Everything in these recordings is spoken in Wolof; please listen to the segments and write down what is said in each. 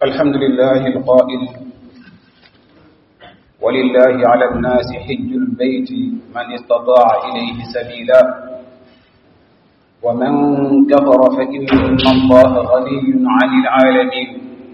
الحمد لله القائل ولله على الناس حج البيت من استطاع إليه سبيلا ومن كفر فإن الله غني عن العالمين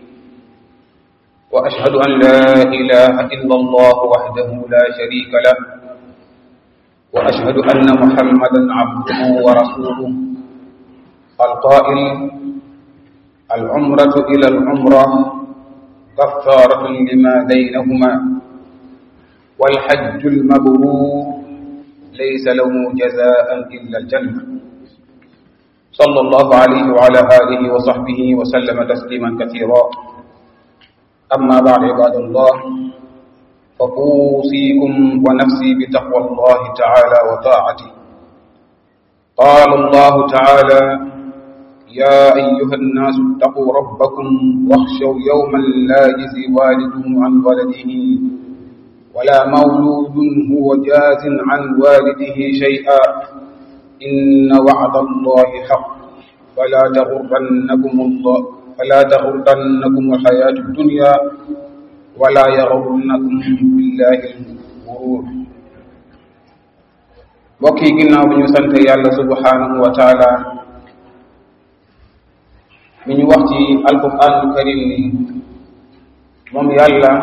وأشهد أن لا إله إلا الله وحده لا شريك له وأشهد أن محمدا عبده ورسوله القائل العمرة إلى العمرة كفارة لما بينهما والحج المبرور ليس له جزاء إلا الجنة صلى الله عليه وعلى آله وصحبه وسلم تسليما كثيرا أما بعد عباد الله فأوصيكم ونفسي بتقوى الله تعالى وطاعته قال الله تعالى يا أيها الناس اتقوا ربكم واخشوا يوما لا يجزي والد عن ولده ولا مولود هو جاز عن والده شيئا إن وعد الله حق فلا تغرنكم الله فلا تغرنكم الحياة الدنيا ولا يغرنكم بالله الغرور mbokk yi ginnaaw bi ñu sant yàlla subhanahu wa taala mi ñu wax ci alquranul karim ni moom yàlla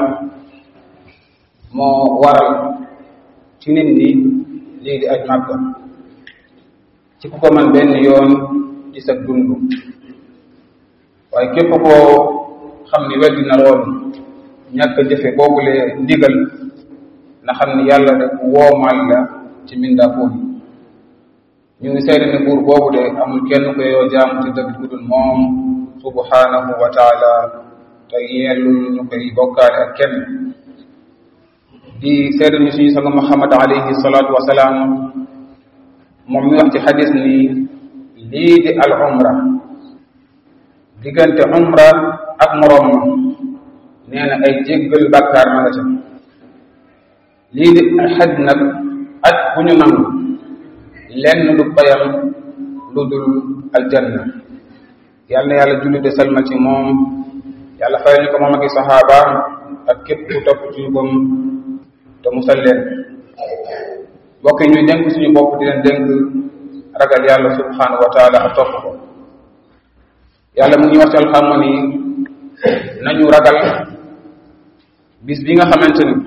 moo waral ci nit ñi lii di aj màkka ci ku ko man benn yoon ci sa dund waaye képp koo xam ni weddi na lool ñàkk jëfe boobule ndigal na xam ni yàlla rek woomal la ci mbindaafoon yi ñu ngi seede ne buur boobu de amul kenn ko yoo jaam ci dëgg ku dul moom subhanahu wa taala te yellul ñu koy bokkaale ak kenn di seede ni suñu sanga muhammad alayhi salaatu wa salaam moom mi wax ci xadis ni lii di al umra diggante umra ak moroom ma nee na ay jéggal bàkkaar ma nga ca lii di xaj nag aj bu ñu nangu lenn lu payam lu dul aljanna yal na yàlla julli de salmal ci moom yàlla fayal ñu ko moom ak i saxaabaam ak képp ku topp ci ñu bam te musal leen mbokk yi ñuy dénk suñu bopp di leen dénk ragal yàlla subhanahu wa taala ak topp ko yàlla mu ngi wax ci alxamma ni nañu ragal bis bi nga xamante ni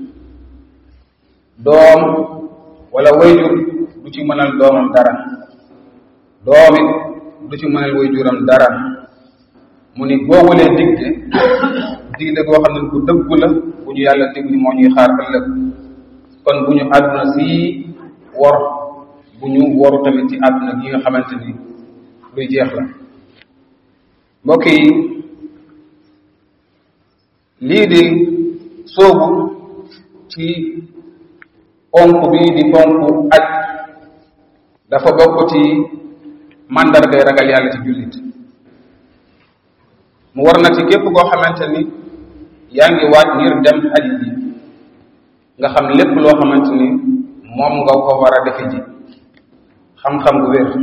doom wala wayjur du ci mënal doomam dara doom it du ci mënal wayjuram dara mu ni boobulee digge digle goo xam ne bu dëggu la bu ñu yàlla dig ni moo ñuy xaar ëllëg kon bu ñu àdduna si wor bu ñu woru tamit ci àdduna gi nga xamante ni luy jeex la mbokk yi lii di soobu ci ponk bii di ponk aj dafa bokk ci màndargay ragal yàlla ci jullit mu war na ci képp koo xamante ni yaa ngi waaj ngir dem aji ji nga xam lépp loo xamante ni moom nga ko war a defe ji xam-xam bu wér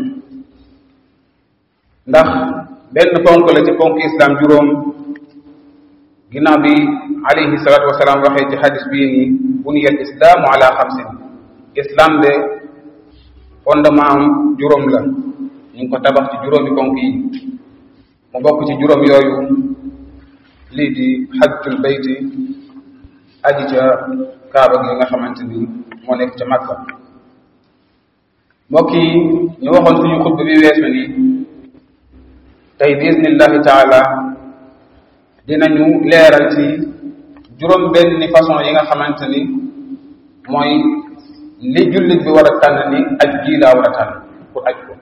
ndax benn ponk la ci ponk islam juróom ginnaaw bi alayhi salatu wasalaam waxee ci xadis bii nii buniyal islaamu ala xamsin islam de fondement am juróom la ñu ngi ko tabax ci juróomi ponk yi mu bokk ci juróom yooyu lii di xajjul bayti aji ca kaaba gi nga xamante ni moo nekk ca Makka mbokk yi ñu waxoon suñu xutba bi weesu ni tey bismillahi taala dinañu leeral ci juróom benn façon yi nga xamante ni mooy li jullit bi war a tànn ni aj gii laa war a tànn pour aj ko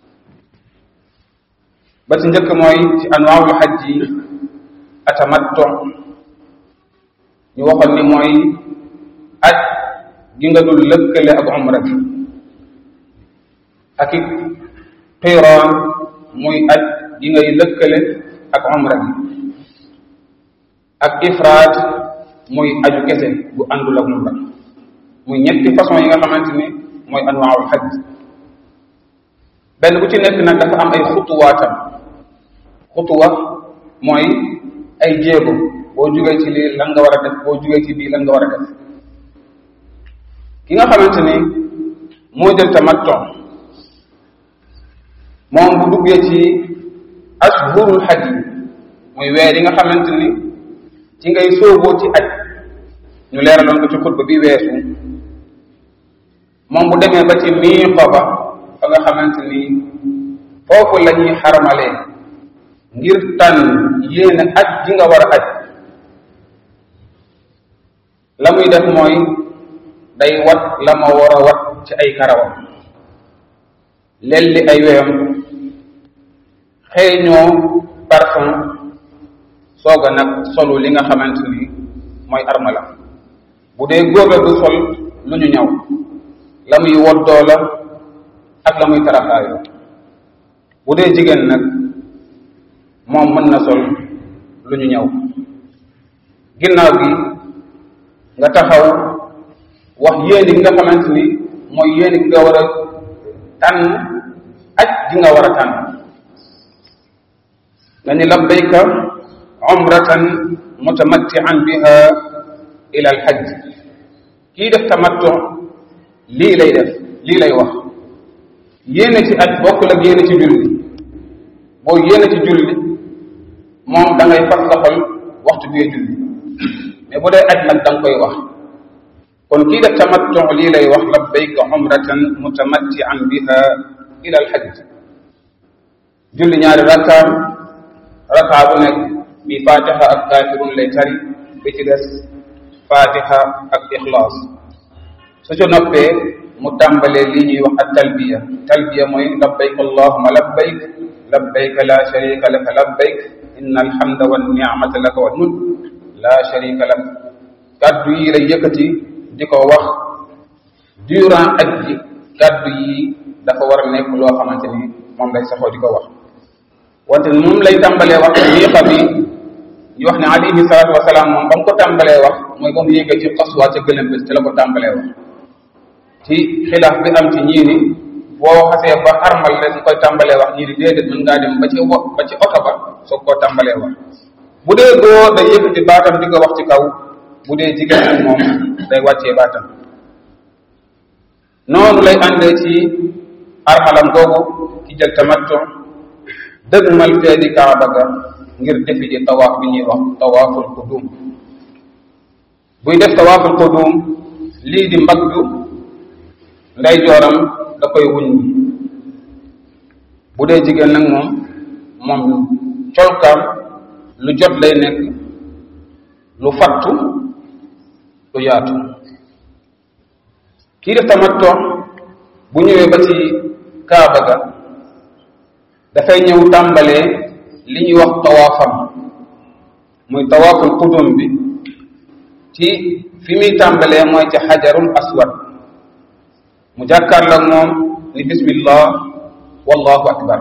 ba ci njëkk mooy ci anwaawul xaj yi atamattu ñu waxoon ni mooy aj gi nga dul lëkkale ak umra bi ak it qiiraan muy aj gi ngay lëkkale ak umra bi ak ifraad muy aju kese bu àndul ak umra muy ñetti façon yi nga xamante ni mooy anwaawul xaj benn bu ci nekk nag dafa am ay xutuwaatam xutuwa mooy ay jéego boo jugee ci lii lan nga war a def boo jugee ci bii lan nga war a def ki nga xamante ni moo jël tamattu moom bu duggee ci ashhurul hajj muy weer yi nga xamante ni ci ngay sóoboo ci aj ñu leeraloon ko ci xutba bi weesu moom bu demee ba ci miiqa ba fa nga xamante ni foofu la ñuy xaramalee ngir tànn yéene aj ji nga war a aj la muy def mooy day wat la ma war a wat ci ay karawam lelli ay weyam xeeñoo parfum soog a nag solu li nga xamante ni mooy armala bu dee góor la du sol lu ñu ñaw la muy woddoo la ak la muy taraxaayoo bu dee jigéen nag moom mën na sol lu ñu ñaw ginnaaw gi nga taxaw wax yéeni gi nga xamante ni mooy yéeni gi nga war a tànn aj gi nga war a tànn nga ni labbayka umratan mutamattian biha ila al hajj kii def tamattu lii lay def lii lay wax yéene ci aj bokkul ak yéene ci julli boo yéene ci julli moom da ngay fas sa xol waxtu bi julli mais bu dee aj nag da nga koy wax kon kii def tamattu lii lay wax labbayka umratan mutamattian biha ila al hajj julli ñaari rakkaam rakkaa bu nekk bi fatiha ak kafirun lay tari bi ci des fatiha ak ixlaas su ci noppee mu tàmbalee lii ñuy wax ak talbiya talbiya mooy labbayk allahuma labbayk labbayk la sharika laka labbayk inna alhamda wa ni'mata laka wal mulk la sharika lak kaddu yi lay yëkkati di ko wax durant aj ji kaddu yi dafa war a nekk loo xamante ni moom lay saxoo di ko wax wante moom lay tàmbalee wax miiqa bi ñu wax ne alayhi salaatu wasalaam moom ba mu ko tàmbalee wax mooy ba mu yéegee ci xaswaa ca gëlëm bi ci la ko tàmbalee wax ci xilaaf bi am ci ñii ni boo xasee ba armal rek nga koy tàmbalee wax ñii ni déedéet mën ngaa dem ba ci wo ba ci oto ba soog koo tàmbalee wax bu dee góor day yëkkati baatam di ko wax ci kaw bu dee jigéen nag moom day wàccee baatam noonu lay àndee ci armalam googu ci jël tamattu dëgmal fee di kaaba ga ngir defi ji tawaaf bi ñuy wax tawaaful qudum buy def tawaaful qudum lii di mbaggu nday jooram da koy wuñ bu dee jigéen nag moom moom colkaam lu jot lay nekk lu fattu lu yaatu kii def tamattu bu ñëwee ba ci kaaba ga dafay ñëw tàmbalee li ñuy wax tawaafam muy tawaaful qudum bi ci fi muy tàmbalee mooy ci xajarul aswad mu jàkkaarloog moom ni bismillah wallahu akbar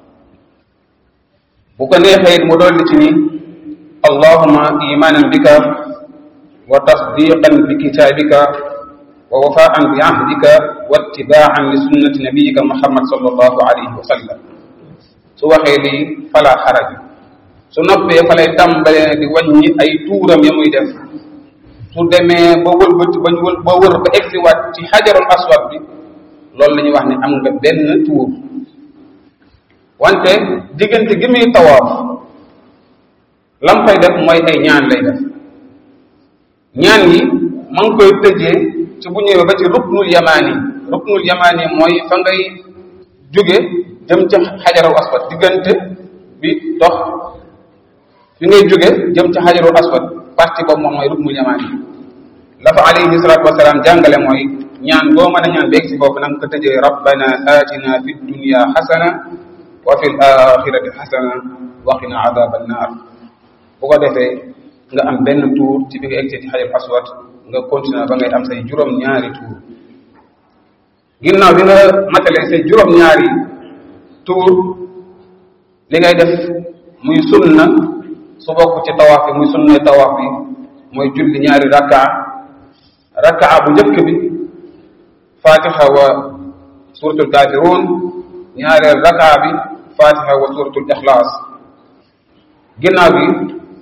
bu ko neexee mu dolli ci ni allahuma imanan bika wa tasdiqan bi kitabika wa wafaan bi ahdika wa ittibaan li sunnati nabiyika muhammad sallallahu alayhi wa sallam su waxee lii fala xaraj su noppee fa lay tàmbalee di wàññi ay tuuram ya muy def su demee ba wër ba wër ba wër ba egsiwaat ci xajarul aswad bi loolu la ñuy wax ne am nga benn tuur wante diggante gi muy tawaaf lam fay def mooy ay ñaan lay def ñaan yi ma ngi koy tëjee ci bu ñëwee ba ci ruknul yamaani ruknul yamaani mooy fa ngay jóge jëm ca xajarul aswad diggante bi dox fi ngay jóge jëm ca xajarul aswad parti boobu moom mooy ruknul yamaani la fa alayhi salatu wasalaam jàngale mooy ñaan boo mën a ñaan beeg si foofu na nga ko tëjee rabbana atina fi dunya xasana wa fi l axirati xasana wa qina adaba annar bu ko defee nga am benn tuur ci bi nga egg ci xajarul aswad nga continuer ba ngay am say juróom ñaari tuur ginnaaw bi nga matalee say juróom ñaari tuur li ngay def muy sunna su bokk ci tawaaf bi muy sunna tawaaf bi mooy julli ñaari rakkaa rakkaa bu njëkk bi fatiha wa suratul kafirun ñaareel rakkaa bi fatiha wa suratul ixlaas ginnaaw bi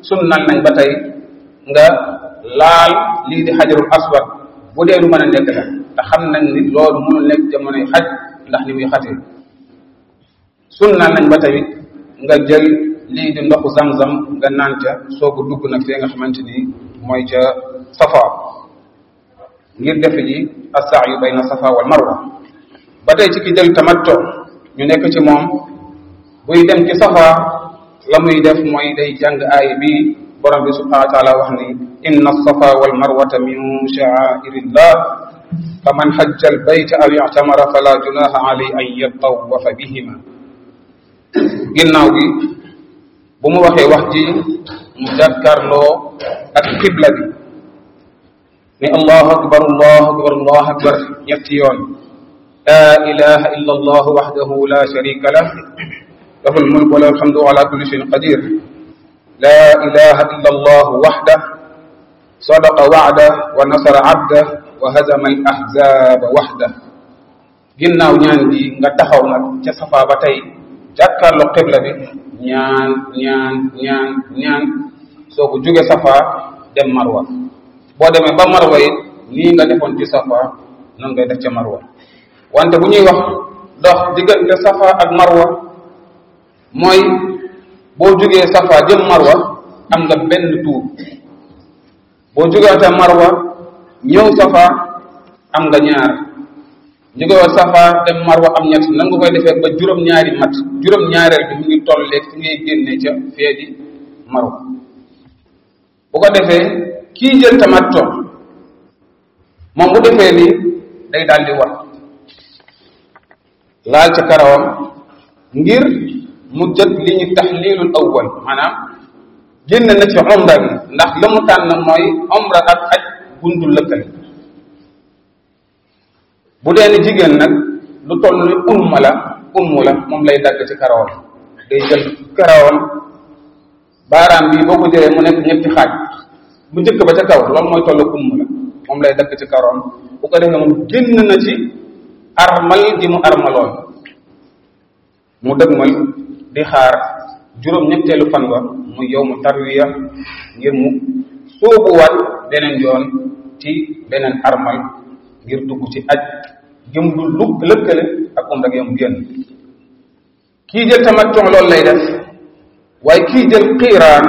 sunnal nañ ba tey nga laal lii di xajarul aswad bu dee lu mën a nekk la te xam nañ ni loolu mënul nekk jamonoy xaj ndax ni muy xatee sunnal nañ ba tey nga jël lii di ndoxu zam-zam nga naan ca soogu dugg nag fee nga xamante ni mooy ca safa ngir defe ji as-sa'yu bayna safa wal marwa ba tey ci ki jël tamatto ñu nekk ci moom buy dem ci safa la muy def mooy day jàng aay bi borom bi subhanahu wa taala wax ni inna as-safa wal marwata min sha'airillah faman hajja al-bayta aw i'tamara fala junaha alayhi an yatawafa bihima ginnaaw gi bu mu waxee wax ji mu jàkkaarloo ak xibla bi ni allahu akbar allahu akbar allahu akbar ñetti yoon la ilaha illa allah wahdahu la sharika lah lahu almulk wa lahu alhamdu ala kulli shay'in qadir la ilaha illa allah wahdah sadaqa wa'dah wa nasara 'abdah wa hazama al ahzaba wahdah ginnaaw ñaan gi nga taxaw nag ca safa ba tey jàkkaarloo xibla bi ñaan ñaan ñaan ñaan soo ko jóge safa dem marwa boo demee ba marwa it nii nga defoon ci safa noonu ngay def ca marwa wante bu ñuy wax dox diggante safa ak marwa mooy boo jógee safa jëm marwa am nga benn tuur boo jógeete marwa ñëw safa am nga ñaar jógewoo safa dem marwa am ñett nan nga koy defee ba juróom-ñaari mat juróom-ñaareel bi mu ngi tollee fi ngay génnee ca fee di marwa bu ko defee kii jël tamattu moom bu defee ni day daal di war laal ca karawam ngir mu jot li ñu taxliilul awwal maanaam génn na ci umra bi ndax la mu tànn mooy umra ak aj bundul lëkkale bu dee ni jigéen nag lu toll ni umma la ummu la moom lay dagg ci karawam day jël karawam baaraam bi boo ko jëlee mu nekk ñetti xaaj bu njëkk ba ca kaw loolu mooy tollu ummu la moom lay dagg ci karawam bu ko defee moom génn na ci armal gi mu armaloon mu dëgmal di xaar juróom ñetteelu fan ba mu yow mu tarwiya ngir mu sóobuwaat beneen yoon ci beneen armal ngir dugg ci aj jëm du lu lëkkale ak umra ak yom génn kii jël tamattu loolu lay def waaye kii jël xiiraan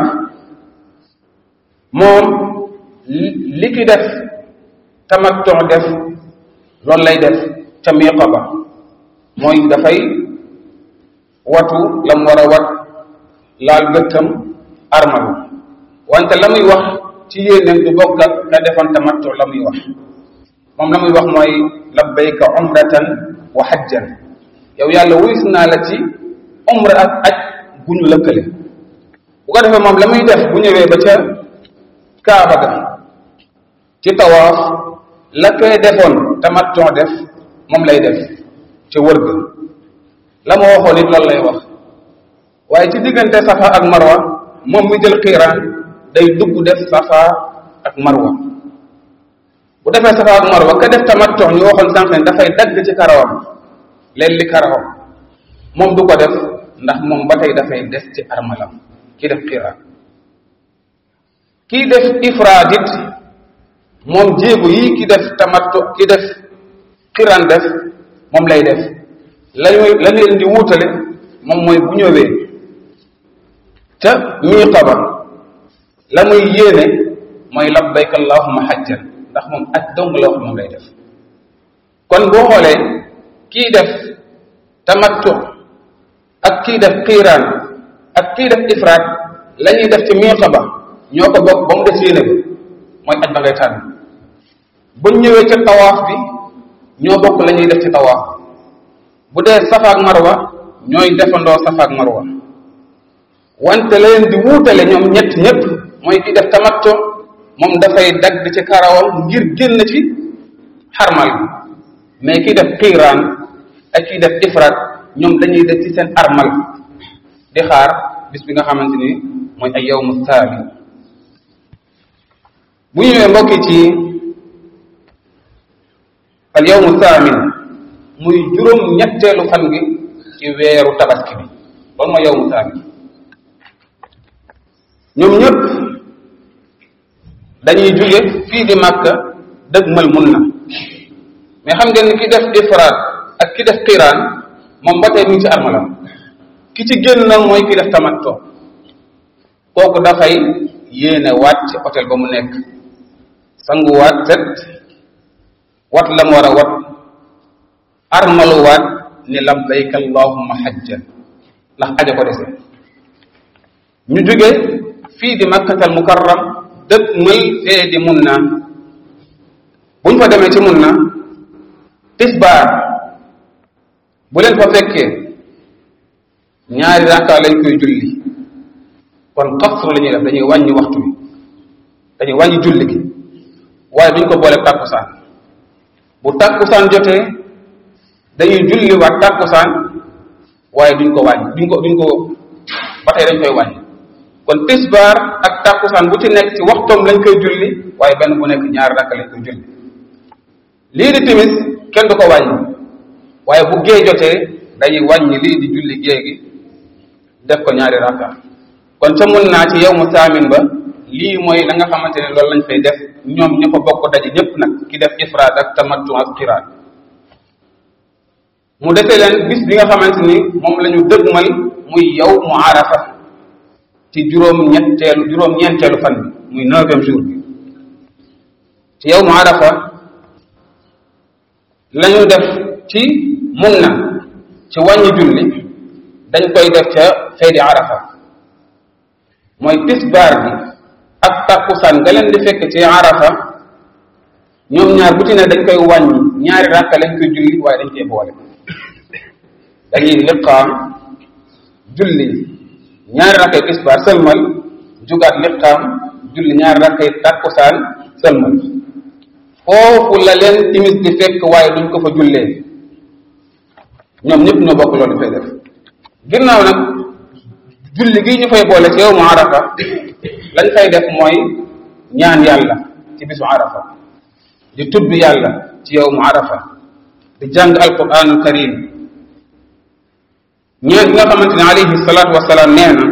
moom li ki def tamattu def loolu lay def ca miiqa ba mooy dafay watu la mu war a wat laal gëttam armalu wante la muy wax ci yéenéem du bokk ak ka defoon tamattu la muy wax moom la muy wax mooy labbayka umratan wa hajjan yow yàlla wuyus naa la ci umra ak aj gu ñu lëkkale bu ko defee moom la muy def bu ñëwee ba ca kaaba ga ci tawaaf la koy defoon tamattu def moom lay def ca wër ga la ma waxoon it loolu lay wax waaye ci diggante safa ak marwa moom mi jël xiiraan day dugg def safa ak marwa bu defee safa ak marwa ka def tamattu ñu waxoon sànq ne dafay dagg ci karawam leen li karawam moom du ko def ndax moom ba tey dafay des ci armalam ki def xiiraan kii def ifraad it moom jéego yi ki def tamattu ki def xiiraan def moom lay def lañuy la leen di wuutale moom mooy bu ñëwee ca miiqa ba la muy yéene mooy labbayka allahumma hajjan ndax moom aj dong la wax moom lay def kon boo xoolee kii def tamattu ak kii def xiiraan ak kii def ifraat la ñuy def ci miiqa ba ñoo ko bokk ba mu des yéene ba mooy aj ba ngay tànn buñ ñëwee ca tawaaf bi ñoo bokk la ñuy def ci tawaaf bu dee safa ak marwa ñooy defandoo safa ak marwa wante la leen di wuutale ñoom ñett ñëpp mooy ki def tamattu moom dafay dagg ci karawam ngir génn ci xarmal bi mais ki def xiiraan ak ki def ifraat ñoom dañuy def ci seen armal di xaar bis bi nga xamante ni mooy ay yawmu saali bu ñëwee mbokki ci al yawmu saamin muy juróom ñetteelu fan gi ci weeru tabaski bi loolu mooy yawmu saamin ñoom ñëpp dañuy jóge fii di Makka dëgmal mun na mais xam ngeen ni ki def ifraat ak ki def qiraan moom ba tey mu ngi ci armalam ki ci génn nag mooy ki def tamatto kooku dafay yéene waat ci hôtel ba mu nekk sanguwaat set wat la mu war a wat armaluwaat ni labbayka allahumma hajjan ndax aja ko dese ñu jóge fii di makkatal mukarram dëkk mël fee di mun na buñ fa demee ci mun na tisbaar bu leen fa fekkee ñaari rakka lañ koy julli kon xasru la ñuy def dañuy wàññi waxtu bi dañuy wàññi julli gi waaye duñ ko boole tàkkusaan bu tàkkusaan jotee dañuy julli waat tàkkusaan waaye duñ ko wàññi duñ ko duñ ko ba tey dañ koy wàññi kon tisbaar ak tàkkusaan bu ci nekk ci waxtoom lañ koy julli waaye benn bu nekk ñaari rakka lañ koy julli lii di timis kenn du ko wàññi waaye bu gée jotee dañuy wàññi lii di julli gée gi def ko ñaari rakka kon ca mun naa ci yow mu saamin ba lii mooy la nga xamante ne loolu lañ fay def ñoom ña fa bokk daje ñëpp nag ki def ifraad ak tamattu ak qiraan mu defee leen bis bi nga xamante ni moom la ñu dëgmal muy yow mu arafa ci juróom ñetteelu juróom ñeenteelu fan bi muy neuvième jour bi ci yow mu arafa la ñu def ci mun na ci wàññi julli dañ koy def ca feedi arafa mooy tisbaar bi ak takkusaan nga leen di fekk ci arafa ñoom ñaar bu ci ne dañ koy wàññi ñaari rakka lañ koy julli waaye dañ koy boole dañuy liqaam julli ñaari rakkay tisbaar sëlmal jugaat liqaam julli ñaari rakkay takkusaan sëlmal foofu la leen timis di fekk waaye duñ ko fa jullee ñoom ñëpp ñoo bokk loolu fay def ginnaaw nag julli gi ñu fay boole ci yow mu arafa lañ fay def mooy ñaan yàlla ci bisu arafa di tudd yàlla ci yow mu arafa di jàng alquranul karim ñaan bi nga xamante ne alayhi salaatu wasalaam nee na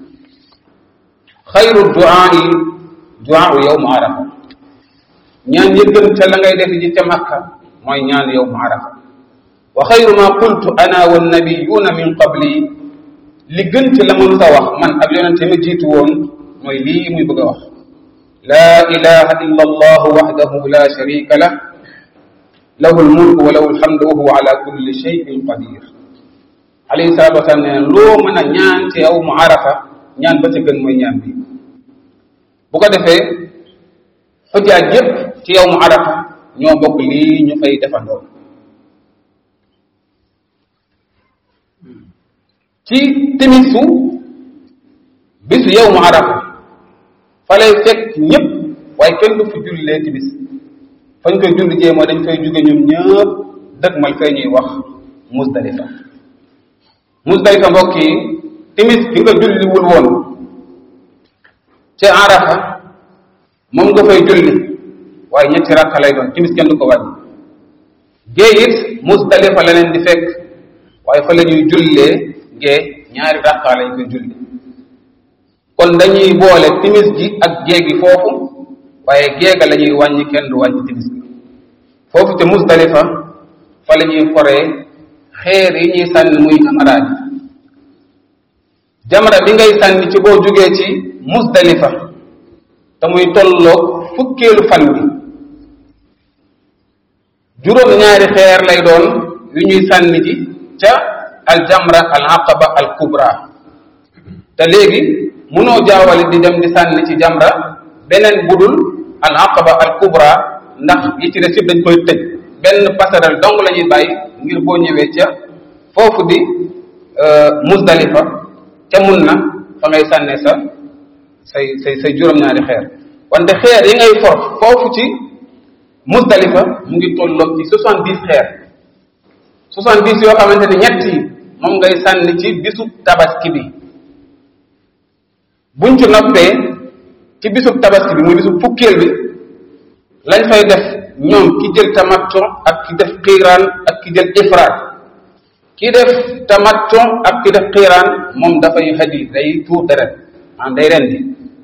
xayru duaai duaau yow mu arafa ñaan yi gën ca la ngay def ji ca makka mooy ñaan yow mu arafa wa xayru ma qultu ana wannabiyuna min qabli li gën ci la mën sa wax man ak yonente ma jiitu woon mooy lii muy bëgg a wax laa ilaha illa allah waxdahu la sharika lah lahu lmulk wa lahu lhamdu wa huwa ala kulli shayin qadir alayhi salatu wasalaam nee na loo mën a ñaan ci yow mu arafa ñaan ba ca gën mooy ñaan bi bu ko defee xujjaaj yépp ci yow mu arafa ñoo bokk lii ñu fay defandoo ci timisu bisu yow mu arafa fa lay fekk ñëpp waaye kenn du fi jullee timis fañ koy julli jee mooy dañ fay jóge ñun ñëpp dëgg mal fay ñuy wax musdalifa musdalifa mbokk yi timis bi nga julliwul woon ca arafa moom nga fay julli waaye ñetti rakka lay doon timis kenn du ko wàññi gée it musdalifa la leen di fekk waaye fa la ñuy jullee gee ñaari rakka lañ koy julli kon dañuy boole timis ji ak gée gi foofu waaye géega la ñuy wàññi kenn du wàññi timis gi foofu te musdalifa fa la ñuy foree xeer yi ñuy sànni muy jamaraat jamara bi ngay sànni ci boo jógee ci musdalifa te muy tolloog fukkeelu fan bi juróom ñaari xeer lay doon yu ñuy sànni ji ca al jamra al aqaba al kubra te léegi munoo jaawale di dem di sànni ci jamra beneen budul al aqaba al kubra ndax yi ci des yëpp dañ koy tëj benn passerelle dong la ñuy bàyyi ngir boo ñëwee ca foofu di musdalifa ca mun na fa ngay sànnee sa say say say juróom-ñaari xeer wante xeer yi ngay for foofu ci musdalifa mu ngi tolloog ci soixante dix xeer soixante dix yoo xamante ne ñett yi moom ngay sànni ci bisu tabaski bi buñ ci noppee ci bisub tabaski bi muy bisub fukkeel bi lañ fay def ñoom ki jël tamattu ak ki def xiiraan ak ki jël ifraat ki def tamattu ak ki def xiiraan moom dafay hadi day tuur deret maanaam day rendi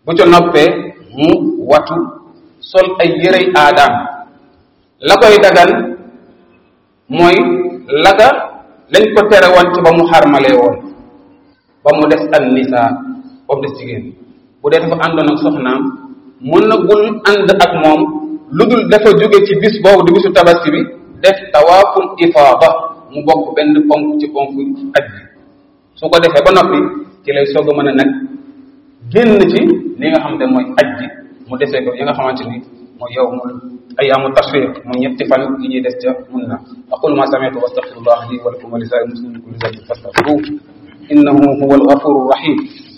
bu ca noppee mu watu sol ay yërey aadaam la koy dagan mooy laga lañ ko tere woon ci ba mu xarmalee woon ba mu des an nisaa ba mu des jigéen bu dee dafa àndoon ak soxnaam mën na gul ànd ak moom lu dul dafa jóge ci bis boobu di bisu tabaski bi def tawaaful ifaada mu bokk benn ponk ci ponk aj bi su ko defee ba noppi ci lay soog a mën a nag génn ci li nga xam ne mooy aj bi mu desee ko yi nga xamante ni mooy yow mu ayaamu tashriq mu ñetti fan yi ñuy des ca mun na aqulu ma sami'tu wa astaghfirullah li wa lakum wa li saa'iril muslimin min kulli dhanbin fastaghfiruhu innahu huwal ghafurur rahim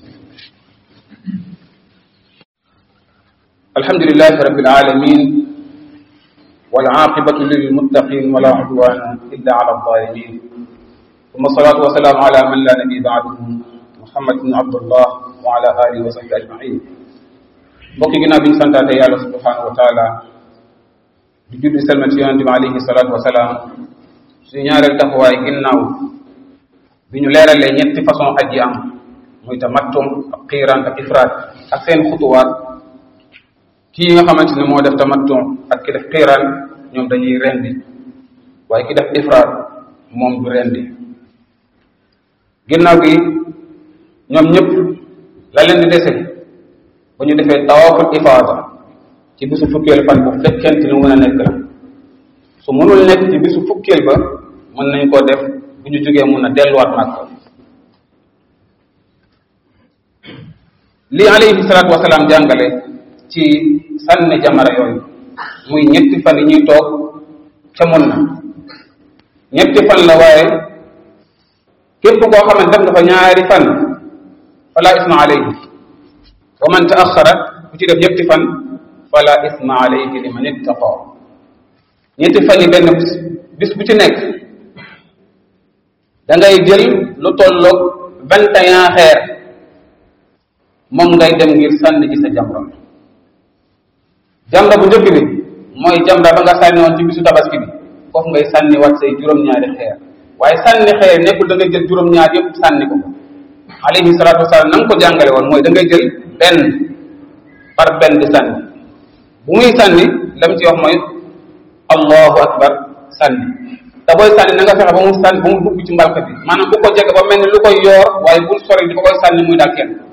الحمد لله رب العالمين والعاقبة للمتقين ولا عدوان إلا على الظالمين ثم الصلاة والسلام على من لا نبي بعده محمد بن عبد الله وعلى آله وصحبه أجمعين mbokk ginnaaw bi ñu santaate yàlla subhanahu wa taala di julli selma ci yonente bi alayhi salatu wasalaam suñu ñaareel taxawaay ginnaaw bi ñu leeralee ñetti façon aj yi am muy tamattum ak xiiraan ak ifraat ak seen xutuwaat kii nga xamante ne moo def tamattum ak ki def xiiraan ñoom dañuy rendi waaye ki def ifraat moom du rendi ginnaaw gi ñoom ñëpp la leen di dese bu ñu defee tawaaful ifaada ci bisu fukkeel fan bu fekkente ni mën a nekk la su mënul nekk ci bisu fukkeel ba mën nañ koo def bu ñu jógee mun a delluwaat Makka li alayhi salaatu wasalaam jàngale ci sànni jamara yooyu muy ñetti fan yi ñuy toog ca mun na ñetti fan la waaye képp koo xam ne def nga fa ñaari fan fala isma alayhi wa man taaxara ku ci def ñetti fan fala isma alayhi liman ittaqa ñetti fan yi benn bis bu ci nekk da ngay jël lu tolloog vingt et un xeer moom ngay dem ngir sànni ci sa jamra jamra bu njëkk bi mooy jamra ba nga sànni woon ci bisu tabaski bi foofu ngay sànni wat say juróom-ñaari xeer waaye sànni xeer nekkul da ngay jël juróom-ñaar yëpp sànni ko alayhi salaatu wasalaam na nga ko jàngale woon mooy da ngay jël benn par benn di sànni bu muy sànni lam ci wax mooy allahu akbar sànni te booy sànni na nga fexe ba mu sànni ba mu dugg ci mbalka bi maanaam bu ko jege ba mel ni lu koy yoor waaye bul sori di ko koy sànni muy daal kenn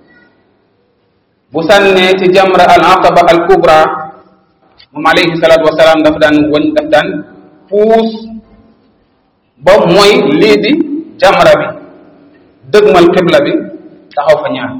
bu sànnee ci jamra al aqaba al kubra moom alayhi salaatu wasalaam daf daan wëñ daf daan puus ba mooy lii di jamra bi dëgmal xibla bi taxaw fa ñaan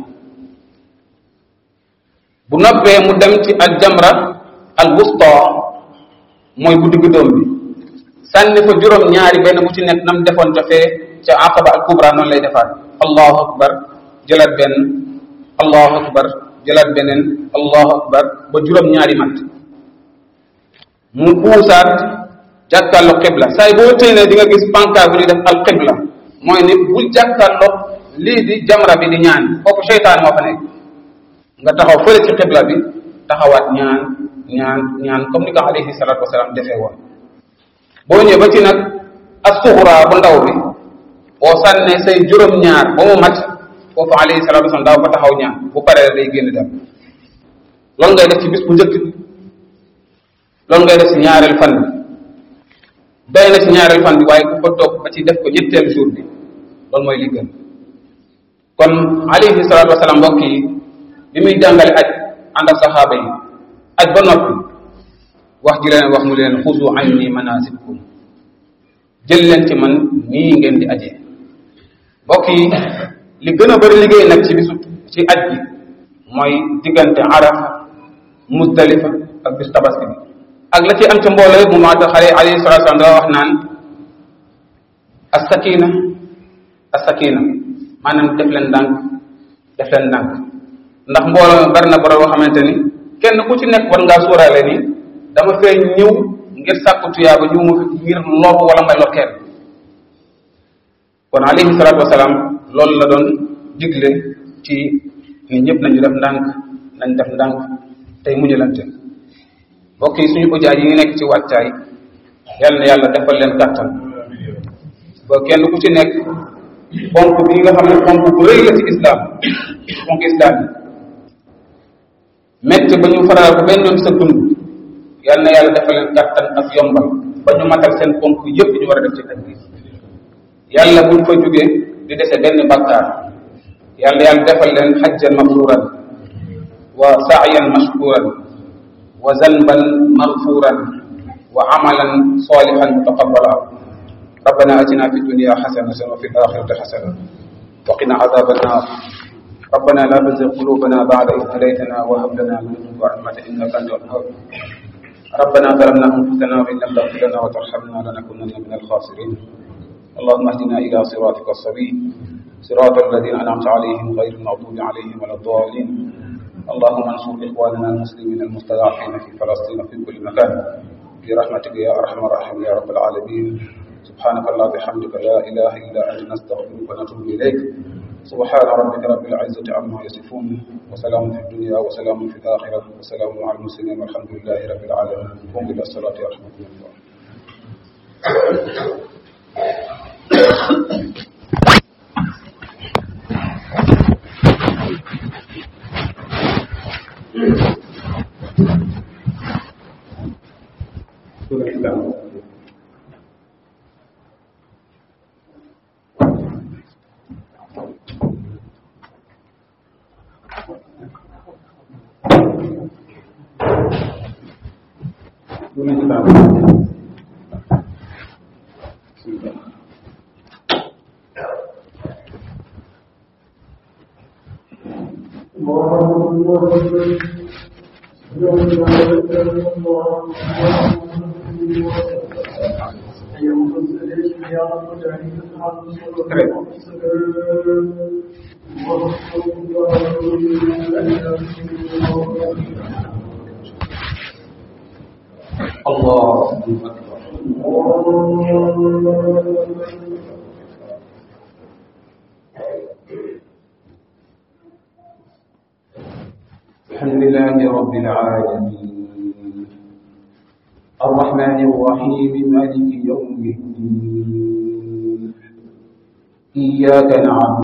bu noppee mu dem ci al jamra al wusta mooy bu digg doom bi sànni fa juróom ñaari benn bu ci nekk nam defoon ca fee ca aqaba al kubra noonu lay defaat allahu akbar jëlaat benn allahu akbar jëlaat beneen allahu akbar ba juróom ñaari mat mu puusaat jàkkaarloo xibla saa yi boo téenee di nga gis pancart bu ñuy def al xibla mooy ni bul jàkkaarloo lii di jamra bi di ñaan foofu seytaan moo fa nekk nga taxaw fële ci xibla bi taxawaat ñaan ñaan ñaan comme ni ko alayhi salatu wasalaam defee woon boo ñëwee ba ci nag as-suxra bu ndaw bi boo sànnee say juróom-ñaar ba mu mat foofu alayhi salatu wasalaam daaw fa taxaw ñaan bu paree day génn dem loolu ngay def ci bis bu njëkk bi loolu ngay def ci ñaareel fan bi doy na ci ñaareel fan bi waaye ku ko toog ba ci def ko ñetteel jour bi loolu mooy li gën kon alayhi salatu wasalaam mbokk yi bi muy jàngale aj ànd ak saxaaba yi aj ba noppi wax ji leen wax mu leen xusu anni manasikakum jël leen ci man nii ngeen di ajee mbokk yi li gën a bëri liggéey nag ci bisu ci aj bi mooy diggante arafa muzdalifa ak bisu tabaski bi ak la ci am ca mbooloo yëpp mu maa tax xale alayhi salatu wasalaam dafa wax naan as-sakina as-sakina maanaam def leen ndànk def leen ndànk ndax mbooloo bari na borom boo xamante ni kenn ku ci nekk war ngaa suuraale ni dama fee ñëw ngir sàkku tuyaaba ñëw ma fi ngir lor wala may lor kenn kon alayhi salatu wasalaam loolu la doon digle ci ni ñëpp nañu def ndànk nañ def ndànk tey muñalante mbokk yi suñu ujaay yi ngi nekk ci wàccaay yal na yàlla defal leen kàttan ba kenn ku ci nekk ponk bi nga xam ne ponk bu rëy la ci islam ponk islam yi métti ba ñu faral ko benn yoon sa dund yal na yàlla defal leen kàttan ak yombal ba ñu matal seen ponk yëpp ñu war a def ci aj gi yàlla buñ fa jógee di dese benn bakkaar yàlla yàlla defal leen xajjan mabruran wa sa'yan mashkuran wa zanban maghfuran wa amalan salihan mutaqabbala ربنا اتنا في الدنيا حسنه وفي الاخره حسنه وقنا عذاب النار ربنا لا تزغ قلوبنا بعد إذ هديتنا وهب لنا من لدنك رحمة إنك أنت الوهاب ربنا ظلمنا أنفسنا وإن لم تغفر لنا وترحمنا لنكونن من الخاسرين اللهم اهدنا إلى صراطك السبيل صراط الذين أنعمت عليهم غير المغضوب عليهم ولا الضالين اللهم انصر إخواننا المسلمين المستضعفين في فلسطين وفي كل مكان برحمتك يا أرحم الراحمين يا رب العالمين سبحانك الله بحمدك لا إله إلا أنت نستغفرك ونتوب إليك سبحان ربك رب العزة عما يصفون وسلام في الدنيا وسلام في الآخرة وسلام على المسلمين والحمد لله رب العالمين قم إلى الصلاة ورحمة الله الله أكبر الحمد لله رب العالمين الرحمن الرحيم مالك يوم الدين إياك نعبد